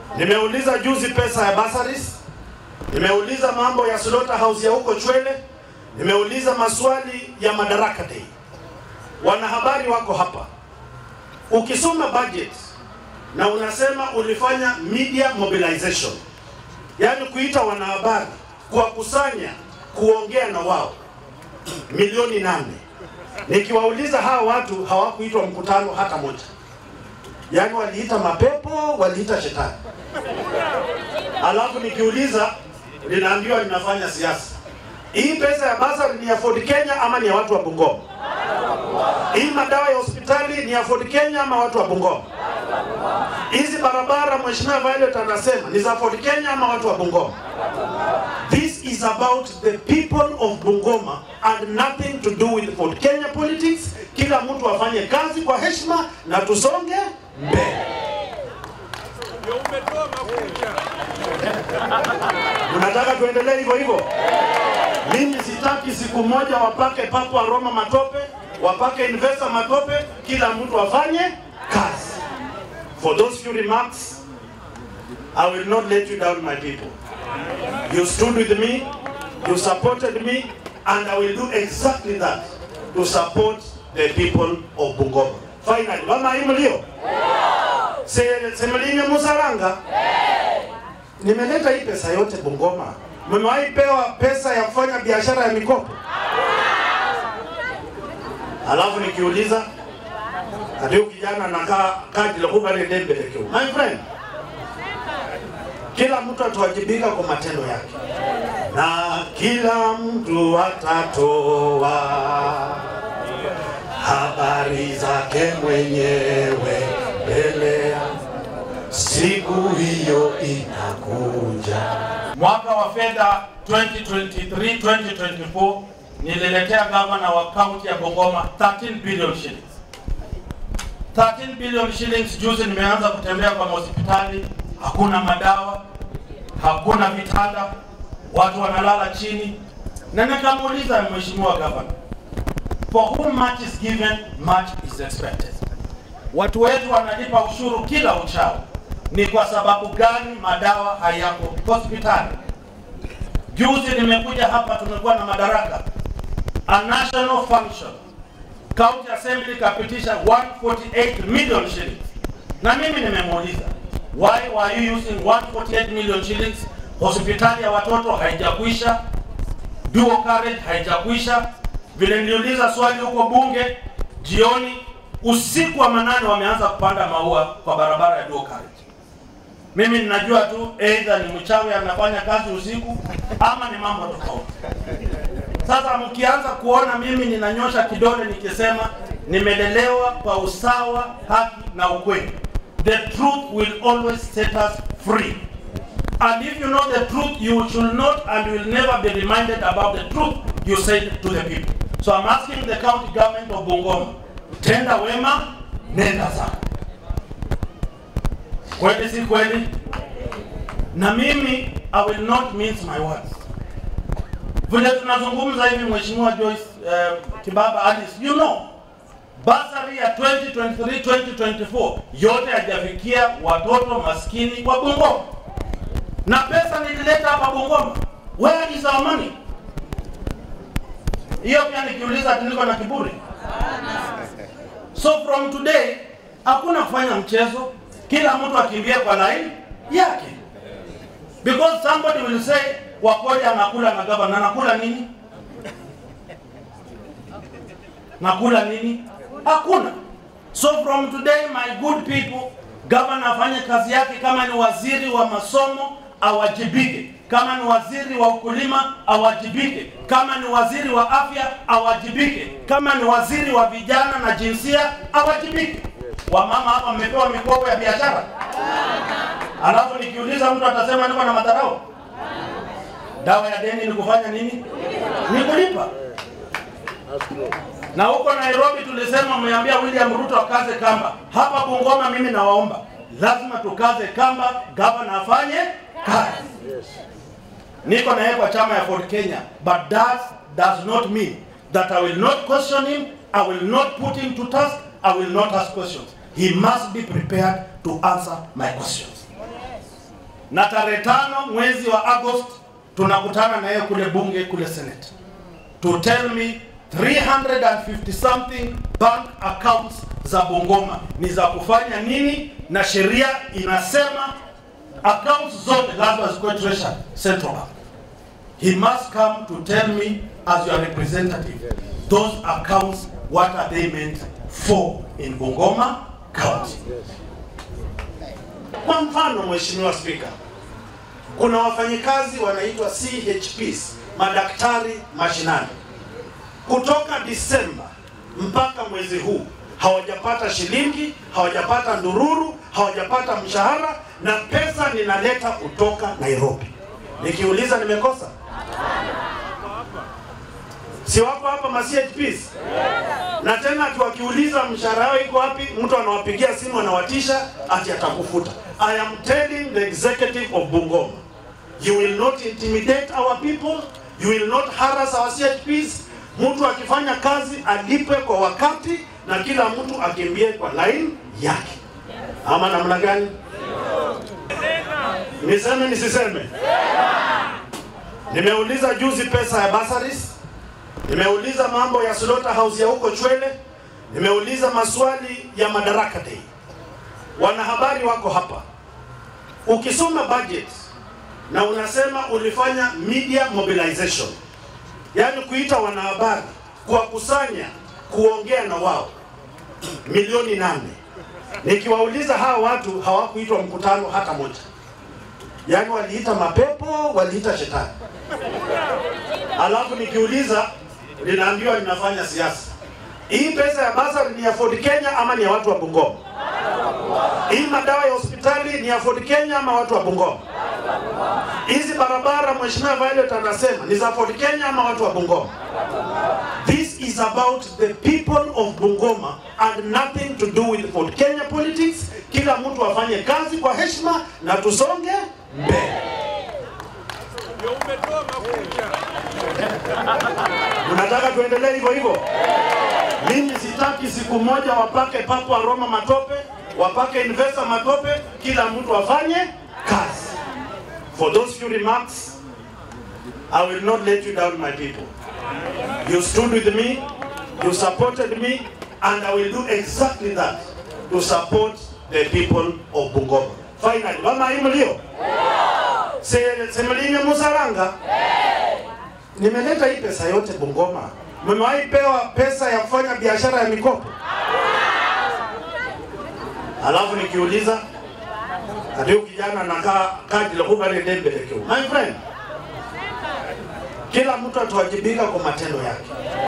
Nimeuliza juzi pesa ya bursaries, nimeuliza mambo ya slaughterhouse ya huko Chwele, nimeuliza maswali ya Madaraka Day. Wanahabari wako hapa, ukisoma budget na unasema ulifanya media mobilization, yaani kuita wanahabari, kuwakusanya, kuongea na wao milioni nane. Nikiwauliza hawa watu hawakuitwa mkutano hata moja, yaani waliita mapepo, waliita shetani. Alafu nikiuliza linaambiwa linafanya siasa. Hii pesa ya basari ni ya Ford Kenya ama ni ya watu wa Bungoma? Hii madawa ya hospitali ni ya Ford Kenya ama watu wa Bungoma? Hizi barabara Mheshimiwa Violet anasema ni za Ford Kenya ama watu wa Bungoma? This is about the people of Bungoma and nothing to do with Ford Kenya politics. Kila mtu afanye kazi kwa heshima na tusonge mbele. Unataka tuendelee hivyo hivyo? Mimi sitaki siku moja wapake papo Roma matope, wapake investor matope, kila mtu afanye kazi. For those few remarks, I will not let you down my people. You stood with me, you supported me, and I will do exactly that to support the people of Bungoma. Finally, mama hii mlio? Se- Semelinyo Musaranga? Nimeleta hii pesa yote Bungoma. Mmewahi pewa pesa ya kufanya biashara ya mikopo? Alafu nikiuliza ati huyu kijana anakaa kadi la kuba dembe lekeo. My friend, kila mtu atawajibika kwa matendo yake, na kila mtu atatoa habari zake mwenyewe mbele ya siku hiyo inakuja. Mwaka wa fedha 2023-2024 nililetea gavana wa kaunti ya Bungoma 13 billion shillings. 13 billion shillings. Juzi nimeanza kutembea kwa hospitali, hakuna madawa, hakuna vitanda, watu wanalala chini, na nikamuuliza mheshimiwa gavana, for whom much is given much is expected. Watu wetu wanalipa ushuru kila uchao, ni kwa sababu gani madawa hayako hospitali? Juzi nimekuja hapa, tumekuwa na madaraka, a national function, county assembly kapitisha 148 million shillings, na mimi nimemuuliza why were you using 148 million shillings? Hospitali ya watoto haijakwisha, dual carriage haijakwisha. Vile niliuliza swali huko bunge jioni, usiku wa manane wameanza kupanda maua kwa barabara ya dual carriage. Mimi ninajua tu either ni mchawi anafanya kazi usiku ama ni mambo tofauti. Sasa mkianza kuona mimi ninanyosha kidole nikisema nimelelewa kwa usawa, haki na ukweli, the truth will always set us free. And if you know the truth, you should not and will never be reminded about the truth you said to the people. So I'm asking the county government of Bungoma, tenda wema, nenda zako. Kweli si kweli? Na mimi I will not mince my words. Vile tunazungumza hivi, Mheshimiwa Joyce uh, Kibaba Alice, you know basari ya 2023 2024 yote hajafikia watoto maskini wa Bungoma, na pesa nilileta hapa Bungoma. Where is our money? Hiyo pia nikiuliza ati niko na kiburi. So from today hakuna kufanya mchezo, kila mtu akimbia kwa laini yake, because somebody will say Wakoli anakula na gavana, anakula nini? Nakula nini? Hakuna. So from today my good people, gavana afanye kazi yake. Kama ni waziri wa masomo awajibike, kama ni waziri wa ukulima awajibike, kama ni waziri wa afya awajibike, kama ni waziri wa vijana na jinsia awajibike. Wamama hapa mmepewa mikopo ya biashara, alafu nikiuliza mtu atasema niko na madharau. Dawa ya deni ni kufanya nini? Ni kulipa. Na huko Nairobi tulisema, mmeambia William Ruto akaze kamba. Hapa Bungoma mimi nawaomba, lazima tukaze kamba, gavana afanye kazi. Niko na yeye kwa chama ya Ford Kenya, but that does not mean that I will not question him, I will not put him to task, I will not ask questions. He must be prepared to answer my questions. na tarehe tano mwezi wa Agost tunakutana na yeye kule bunge kule Senate to tell me 350 something bank accounts za Bungoma ni za kufanya nini, na sheria inasema accounts zote lazima zikuwe treasured central bank. He must come to tell me as your representative those accounts what are they meant for in Bungoma County. Kwa mfano, Mheshimiwa Spika, kuna wafanyikazi wanaitwa CHPs, madaktari mashinani, kutoka Disemba mpaka mwezi huu hawajapata shilingi, hawajapata ndururu, hawajapata mshahara, na pesa ninaleta kutoka Nairobi. Nikiuliza nimekosa? Si wako hapa ma CHPs? Na tena ati wakiuliza mshahara yao iko wapi, mtu anawapigia simu anawatisha ati atakufuta. I am telling the executive of Bungoma, you will not intimidate our people, you will not harass our CHPs. Mtu akifanya kazi alipwe kwa wakati na kila mtu akimbie kwa line yake, ama namna gani? Niseme nisiseme? Nimeuliza juzi pesa ya bursaries Nimeuliza mambo ya slaughterhouse ya huko Chwele, nimeuliza maswali ya Madaraka Day. Wanahabari wako hapa, ukisoma budget na unasema ulifanya media mobilization, yaani kuita wanahabari, kuwakusanya, kuongea na wao milioni nane. Nikiwauliza hawa watu hawakuitwa mkutano hata moja, yaani waliita mapepo, waliita shetani. Alafu nikiuliza ninaambiwa ninafanya siasa. Hii pesa ya basari ni ya Ford Kenya ama ni ya watu wa Bungoma? Hii madawa ya hospitali ni ya Ford Kenya ama watu wa Bungoma? Hizi barabara Mheshimiwa Violet anasema ni za Ford Kenya ama watu wa Bungoma? This is about the people of Bungoma and nothing to do with Ford Kenya politics. Kila mtu afanye kazi kwa heshima na tusonge mbele. Unataka tuendelee hivyo hivyo? Mimi sitaki siku moja wapake papo wa Roma matope, wapake investor matope, kila mtu afanye kazi. For those few remarks, I will not let you down my people. You stood with me, you supported me, and I will do exactly that to support the people of Bungoma. Finally, mama hii mlio? Se- Semelinye Musaranga? Nimeleta hii pesa yote Bungoma. Mmewahi pewa pesa ya kufanya biashara ya mikopo? Alafu nikiuliza ndio kijana nakaa kadi la kubale dembele My friend, kila mtu atawajibika kwa matendo yake.